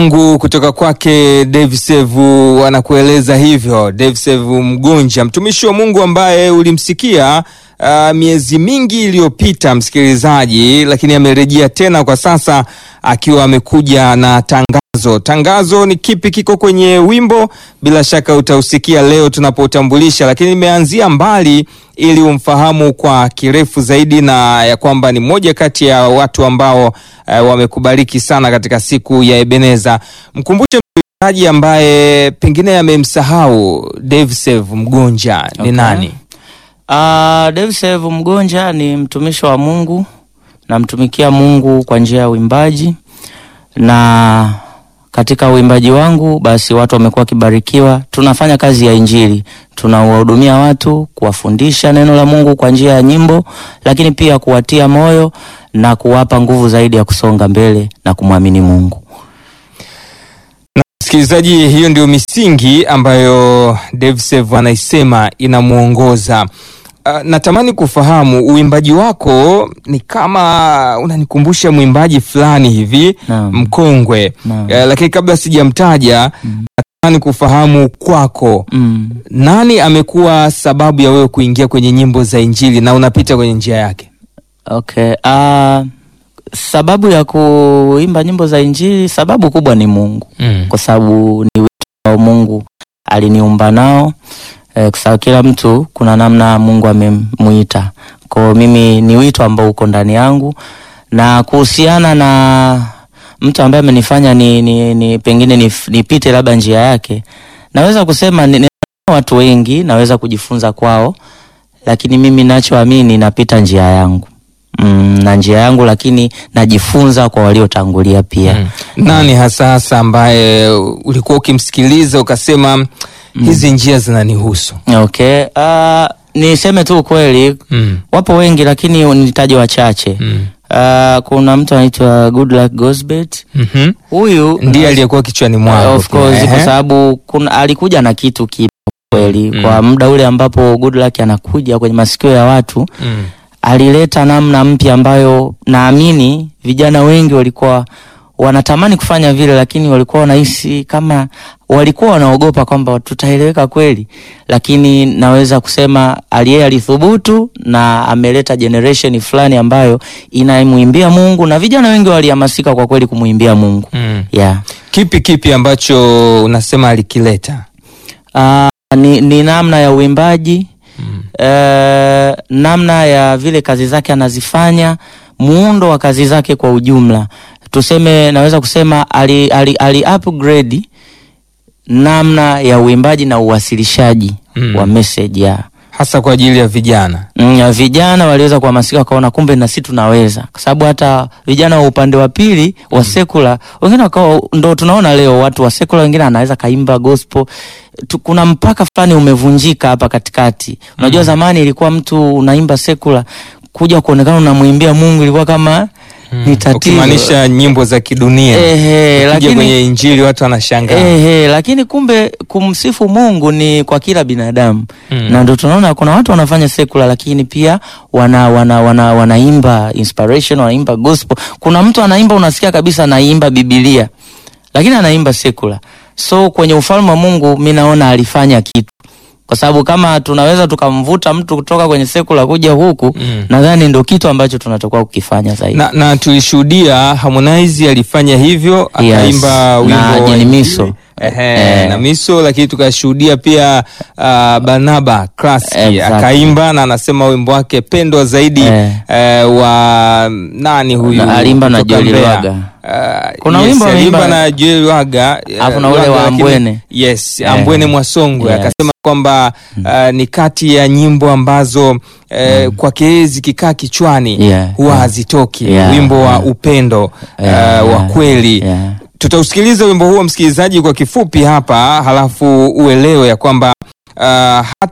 Mungu kutoka kwake Dave Sevu anakueleza hivyo. Dave Sevu Mgonja, mtumishi wa Mungu ambaye ulimsikia uh, miezi mingi iliyopita, msikilizaji, lakini amerejea tena kwa sasa akiwa amekuja na tangazo. Tangazo ni kipi? Kiko kwenye wimbo, bila shaka utausikia leo tunapoutambulisha, lakini nimeanzia mbali ili umfahamu kwa kirefu zaidi, na ya kwamba ni moja kati ya watu ambao uh, wamekubariki sana katika siku ya Ebeneza. Mkumbushe msikilizaji ambaye pengine amemsahau Dave Sevu Mgonja ni Okay. nani? Uh, Dave Sevu Mgonja ni mtumishi wa Mungu, namtumikia Mungu kwa njia ya uimbaji, na katika uimbaji wangu basi watu wamekuwa wakibarikiwa. Tunafanya kazi ya Injili, tunawahudumia watu, kuwafundisha neno la Mungu kwa njia ya nyimbo, lakini pia kuwatia moyo na kuwapa nguvu zaidi ya kusonga mbele na kumwamini Mungu. Msikilizaji, hiyo ndio misingi ambayo Dave Sevu anaisema inamwongoza. Uh, natamani kufahamu uimbaji wako ni kama unanikumbusha mwimbaji fulani hivi Naam. mkongwe. Naam. Uh, lakini kabla sijamtaja natamani kufahamu kwako Mm. nani amekuwa sababu ya wewe kuingia kwenye nyimbo za Injili na unapita kwenye njia yake? Okay. Uh, sababu ya kuimba nyimbo za Injili, sababu kubwa ni Mungu, Mm. kwa sababu ni wito ambao Mungu aliniumba nao eh, kwa sababu kila mtu kuna namna Mungu amemuita. Kwa mimi ni wito ambao uko ndani yangu, na kuhusiana na mtu ambaye amenifanya ni, ni, ni pengine nif- nipite labda njia yake, naweza kusema ni, ni watu wengi naweza kujifunza kwao, lakini mimi nachoamini napita njia yangu mm, na njia yangu, lakini najifunza kwa waliotangulia pia Mm. Nani hasa hasa ambaye ulikuwa ukimsikiliza ukasema hizi njia zinanihusu? Okay. Uh, niseme tu ukweli, Mm. wapo wengi lakini nitaje wachache. Mm. Uh, kuna mtu anaitwa Goodluck Gosbet. Mhm. Huyu Ndiye aliyekuwa kichwani mwangu. of course, pia, kwa ehe. sababu kuna alikuja na kitu kipya kweli Mm. kwa muda ule ambapo Goodluck anakuja kwenye masikio ya watu Mm. alileta namna mpya ambayo naamini vijana wengi walikuwa wanatamani kufanya vile, lakini walikuwa wanahisi kama walikuwa wanaogopa kwamba tutaeleweka kweli, lakini naweza kusema aliye alithubutu na ameleta generation fulani ambayo inamwimbia Mungu na vijana wengi walihamasika kwa kweli kumwimbia Mungu Mm. yeah. Kipi kipi ambacho unasema alikileta? Uh, ni, ni namna ya uimbaji Mm. eh, namna ya vile kazi zake anazifanya, muundo wa kazi zake kwa ujumla, tuseme, naweza kusema ali, ali, ali upgrade namna ya uimbaji na uwasilishaji Mm. wa message ya Hasa kwa ajili ya vijana. Mm, ya vijana waliweza kuhamasika wakaona kumbe na sisi tunaweza, kwa sababu hata vijana wa upande wa pili wa sekula wengine wakawa, ndo tunaona leo watu wa sekula wengine anaweza kaimba gospel tu, kuna mpaka fulani umevunjika hapa katikati. Unajua zamani ilikuwa mtu unaimba sekula kuja kuonekana unamwimbia Mungu ilikuwa kama ni tatizo. Ukimaanisha nyimbo za kidunia. Ehe, Ukija lakini kwenye Injili watu wanashangaa. Ehe, lakini kumbe kumsifu Mungu ni kwa kila binadamu Mm. na ndio tunaona kuna watu wanafanya sekula lakini pia wana wana wana wanaimba inspiration, wanaimba gospel. Kuna mtu anaimba unasikia kabisa anaimba Biblia lakini anaimba sekula. So kwenye ufalme wa Mungu mi naona alifanya kitu, kwa sababu kama tunaweza tukamvuta mtu kutoka kwenye sekula kuja huku Mm. nadhani ndio kitu ambacho tunatakiwa kukifanya zaidi. Na, na tulishuhudia Harmonize alifanya hivyo Yes. akaimba Na wimbo wa Jenny Injili. Miso. Ehe, Eh. na Miso, lakini tukashuhudia pia uh, Barnaba Classic Exactly. akaimba na anasema wimbo wake pendwa zaidi Eh. eh, wa nani huyu Na alimba na kutoka Joel Mbeya. Lwaga. Uh, Kuna yes, wimbo alimba ameimba- na Joel Lwaga eh, Alafu na ule Lwaga, wa lakini- Ambwene. yes Eh. Ambwene Mwasongwe Yes. akasema kwamba uh, ni kati ya nyimbo ambazo eh, kwake zikikaa kichwani Yeah, huwa yeah. hazitoki Yeah, wimbo wa yeah. upendo Yeah, eh, wa yeah, kweli yeah. tutausikiliza wimbo huo msikilizaji kwa kifupi hapa halafu uelewe ya kwamba uh, hata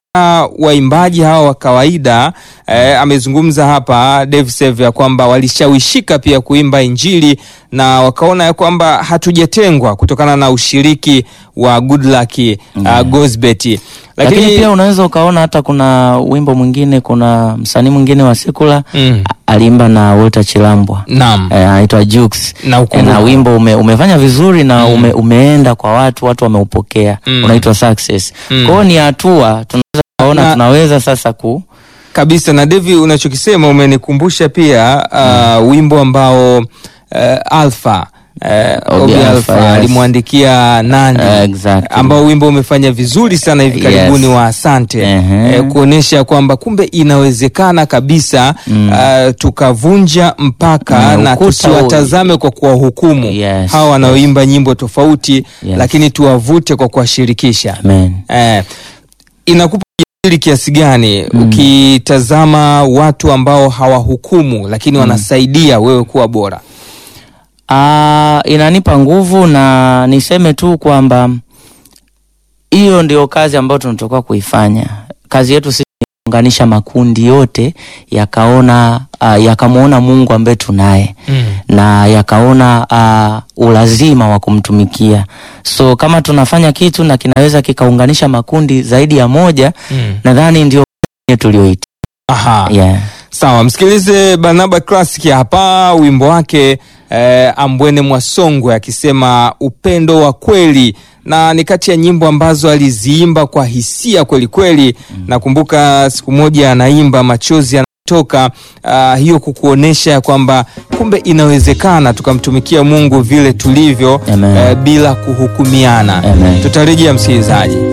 waimbaji hawa wa kawaida eh, amezungumza hapa Dave Save ya kwamba walishawishika pia kuimba Injili na wakaona ya kwamba hatujatengwa kutokana na ushiriki wa Goodluck uh, Gosbet. Lakini, pia unaweza ukaona hata kuna wimbo mwingine, kuna msanii mwingine wa sekula mm, aliimba na Walter Chilambwa naam eh, anaitwa Jux na Eh, ukumbuka. na wimbo ume, umefanya vizuri na Mm. ume, umeenda kwa watu, watu wameupokea Mm. unaitwa success. Mm. Kwa hiyo ni hatua tunaweza kuona Na- tunaweza sasa ku kabisa na Devi, unachokisema umenikumbusha pia uh, wimbo ambao uh, Alpha uh, Obi Obi Alpha, Alpha yes. alimwandikia Nandi Eh, exactly. ambao wimbo umefanya vizuri sana hivi karibuni Yes. wa Asante Ehe. eh, kuonesha kwamba kumbe inawezekana kabisa Mm. uh, tukavunja mpaka Mm, na ukuta tusiwatazame kwa kuwahukumu Yes, hawa wanaoimba nyimbo tofauti Yes. lakini tuwavute kwa kuwashirikisha. Amen. Eh, inakupa ujasiri kiasi gani Mm. ukitazama watu ambao hawahukumu lakini wanasaidia wewe kuwa bora? Ah, inanipa nguvu na niseme tu kwamba hiyo ndio kazi ambayo tunatoka kuifanya. Kazi yetu sisi ni kuunganisha makundi yote yakaona uh, yakamwona Mungu ambaye tunaye na yakaona uh, ulazima wa kumtumikia. So kama tunafanya kitu na kinaweza kikaunganisha makundi zaidi ya moja, nadhani ndio tulioita. Aha. Yeah. Sawa, msikilize Barnaba Classic hapa wimbo wake eh, Ambwene Mwasongwe akisema upendo wa kweli, na ni kati ya nyimbo ambazo aliziimba kwa hisia kweli kweli. Nakumbuka siku moja anaimba machozi yanatoka, ah, hiyo kukuonesha ya kwamba kumbe inawezekana tukamtumikia Mungu vile tulivyo Amen. eh, bila kuhukumiana. Amen. Tutarejea msikilizaji.